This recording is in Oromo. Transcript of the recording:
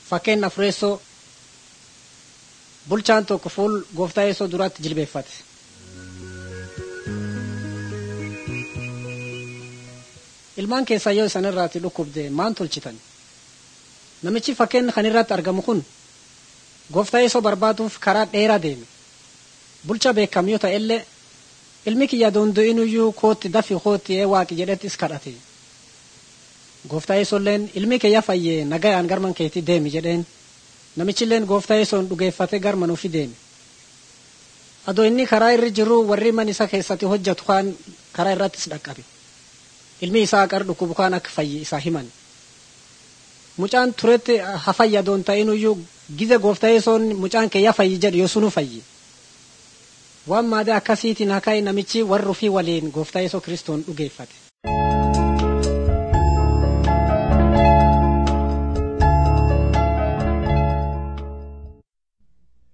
Fakkeen afureessoo bulchaan tokko fuul gooftaa yeesoo duratti jilbeeffate. Ilmaan keessaa yoo isan irraati dhukkubde maan tolchitan? Namichi fakkeen kan irratti argamu kun gooftaa yeesoo barbaaduuf karaa dheeraa deeme. Bulcha beekam yoo ta'ellee ilmi kiyya dondo'inuyyuu kootti dafi kootti ee waaqi jedhettis kadhate. Gooftaa yeesolleen ilmi kiyya fayyee nagayaan garman keetii deemi jedheen. Namichilleen gooftaa yeesoon dhugeeffate garman ofii deeme. Adoo inni karaa irra jiru warri man isa keessatti hojjetu kaan karaa irrattis dhaqqabe. Ilmi isaa qar dhukkubu kaan akka fayye isaa himan. Mucaan turetti hafayya doon ta'inuyyuu gize gooftaa yeesoon mucaan kiyya fayyi jedhu yoo sunu fayye. Waan maadee akkasiitiin hakai namichi warri ofii waliin gooftaa yeesoo kiristoon dhugeeffate.